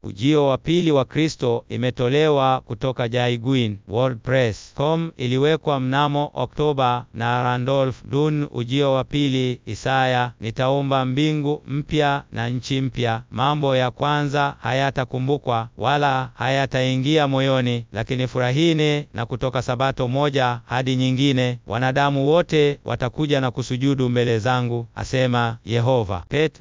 Ujio wa pili wa Kristo imetolewa kutoka Jaiguin WordPress.com, iliwekwa mnamo Oktoba na Randolph Dun. Ujio wa pili Isaya, nitaumba mbingu mpya na nchi mpya, mambo ya kwanza hayatakumbukwa wala hayataingia moyoni, lakini furahini na kutoka sabato moja hadi nyingine wanadamu wote watakuja na kusujudu mbele zangu, asema Yehova. Pet,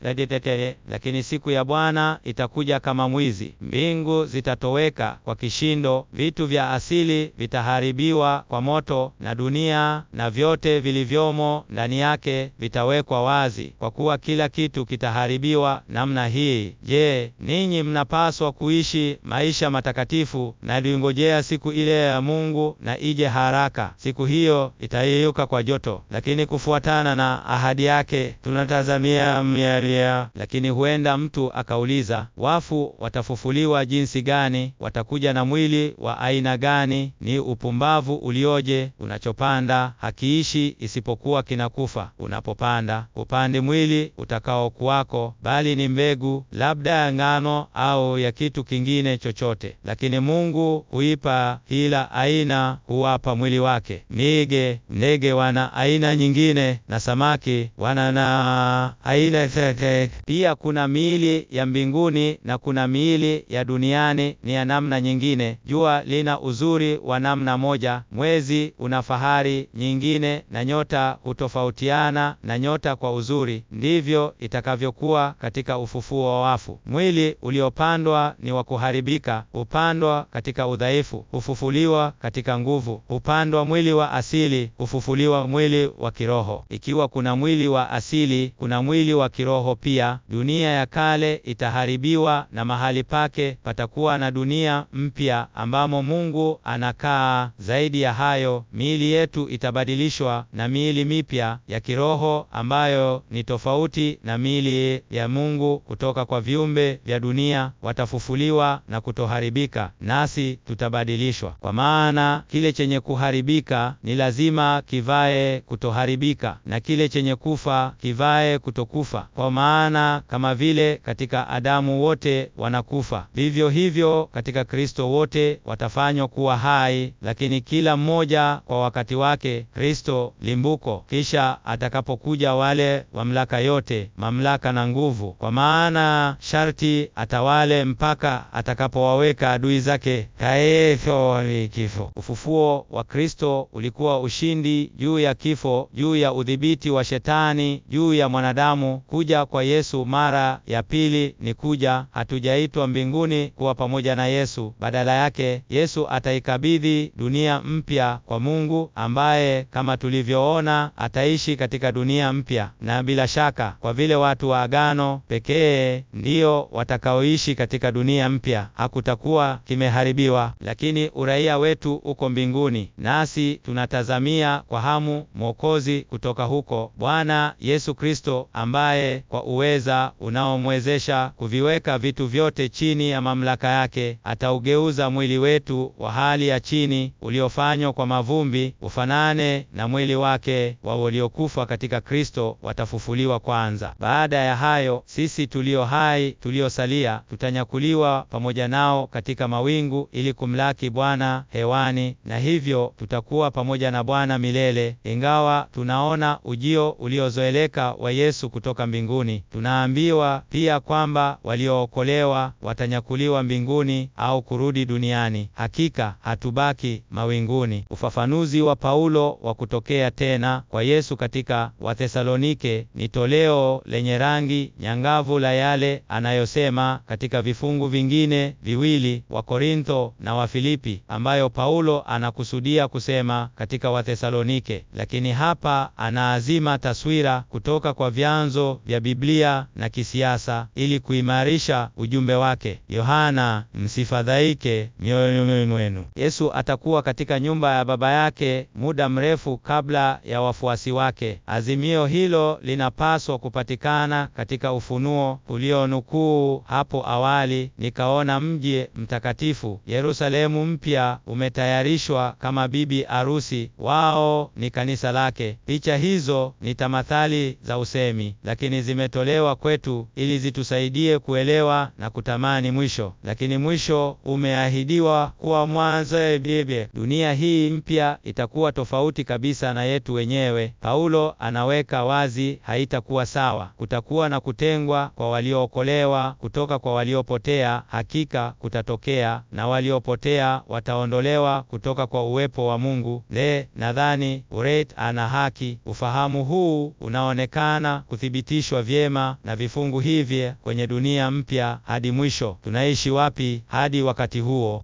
lakini siku ya Bwana itakuja kama mwizi, mbingu zitatoweka kwa kishindo, vitu vya asili vitaharibiwa kwa moto, na dunia na vyote vilivyomo ndani yake vitawekwa wazi, kwa kuwa kila kitu kitaharibiwa namna hii. Je, ninyi mnapaswa kuishi maisha matakatifu na liongojea siku ile ya Mungu na ije haraka. Siku hiyo itayeyuka kwa joto, lakini kufuatana na ahadi yake tunatazamia mialia. Lakini huenda mtu akauliza, wafu watafufuliwa jinsi gani? Watakuja na mwili wa aina gani? Ni upumbavu ulioje! Unachopanda hakiishi isipokuwa kinakufa. Unapopanda upande mwili utakaokuwako, bali ni mbegu, labda ya ngano au ya kitu kingine chochote. Lakini Mungu huipa kila aina, huwapa mwili wake. Nige ndege wana aina nyingine, na samaki wana na aina tete. Pia kuna miili ya mbinguni na kuna miili ya duniani ni ya namna nyingine. Jua lina uzuri wa namna moja, mwezi una fahari nyingine, na nyota hutofautiana na nyota kwa uzuri. Ndivyo itakavyokuwa katika ufufuo wa wafu. Mwili uliopandwa ni wa kuharibika, hupandwa katika udhaifu, hufufuliwa katika nguvu. Hupandwa mwili wa asili, hufufuliwa mwili wa kiroho. Ikiwa kuna mwili wa asili, kuna mwili wa kiroho pia. Dunia ya kale itaharibiwa na mahali pake patakuwa na dunia mpya ambamo Mungu anakaa. Zaidi ya hayo, miili yetu itabadilishwa na miili mipya ya kiroho ambayo ni tofauti na miili ya Mungu kutoka kwa viumbe vya dunia. Watafufuliwa na kutoharibika, nasi tutabadilishwa. Kwa maana kile chenye kuharibika ni lazima kivae kutoharibika, na kile chenye kufa kivae kutokufa. Kwa maana kama vile katika Adamu wote wanakufa, vivyo hivyo katika Kristo wote watafanywa kuwa hai, lakini kila mmoja kwa wakati wake. Kristo limbuko, kisha atakapokuja wale mamlaka yote, mamlaka na nguvu. Kwa maana sharti atawale mpaka atakapowaweka adui zake kaefo kifo. Ufufuo wa Kristo ulikuwa ushindi juu ya kifo, juu ya udhibiti wa Shetani juu ya mwanadamu. Kuja kwa Yesu mara ya pili ni kuja, hatujaitwa mbinguni kuwa pamoja na Yesu. Badala yake, Yesu ataikabidhi dunia mpya kwa Mungu, ambaye kama tulivyoona ataishi katika dunia mpya. Na bila shaka, kwa vile watu wa agano pekee ndio watakaoishi katika dunia mpya, hakutakuwa kimeharibiwa, lakini uraia wetu uko mbinguni, nasi tunatazamia kwa hamu Mwokozi kutoka huko, Bwana Yesu Kristo, ambaye kwa uweza unaomwezesha kuviweka vitu vyote chini ya mamlaka yake, ataugeuza mwili wetu wa hali ya chini uliofanywa kwa mavumbi ufanane na mwili wake wa waliokufa katika Kristo watafufuliwa kwanza. Baada ya hayo, sisi tulio hai tuliosalia tutanyakuliwa pamoja nao katika mawingu ili kumlaki Bwana hewani, na hivyo tutakuwa pamoja na Bwana milele. Ingawa tunaona ujio uliozoeleka wa Yesu kutoka mbinguni, tunaambiwa pia kwamba waliookolewa watanyakuliwa mbinguni au kurudi duniani. Hakika hatubaki mawinguni. Ufafanuzi wa Paulo wa kutokea tena kwa Yesu katika Wathesalonike ni toleo lenye rangi nyangavu la yale anayosema katika vifungu vingine viwili wa Korintho na Wafilipi, ambayo Paulo anakusudia kusema katika Wathesalonike, lakini hapa anaazima taswira kutoka kwa vyanzo vya Biblia na kisiasa ili kuimarisha ujumbe wake. Yohana, msifadhaike mioyoni mwenu. Yesu atakuwa katika nyumba ya Baba yake muda mrefu kabla ya wafuasi wake. Azimio hilo linapaswa kupatikana katika Ufunuo ulionukuu hapo awali, nikaona mji mtakatifu Yerusalemu mpya umetayarishwa kama bibi arusi, wao ni kanisa lake. Picha hizo ni tamathali za usemi, lakini zimetolewa kwetu ili zitusaidie kuelewa na kutamani zamani mwisho, lakini mwisho umeahidiwa kuwa mwanzo. Biblia, dunia hii mpya itakuwa tofauti kabisa na yetu wenyewe. Paulo anaweka wazi, haitakuwa sawa. Kutakuwa na kutengwa kwa waliookolewa kutoka kwa waliopotea, hakika kutatokea, na waliopotea wataondolewa kutoka kwa uwepo wa Mungu. Le, nadhani Uret ana haki. Ufahamu huu unaonekana kuthibitishwa vyema na vifungu hivi kwenye dunia mpya hadi mwisho. Tunaishi wapi hadi wakati huo?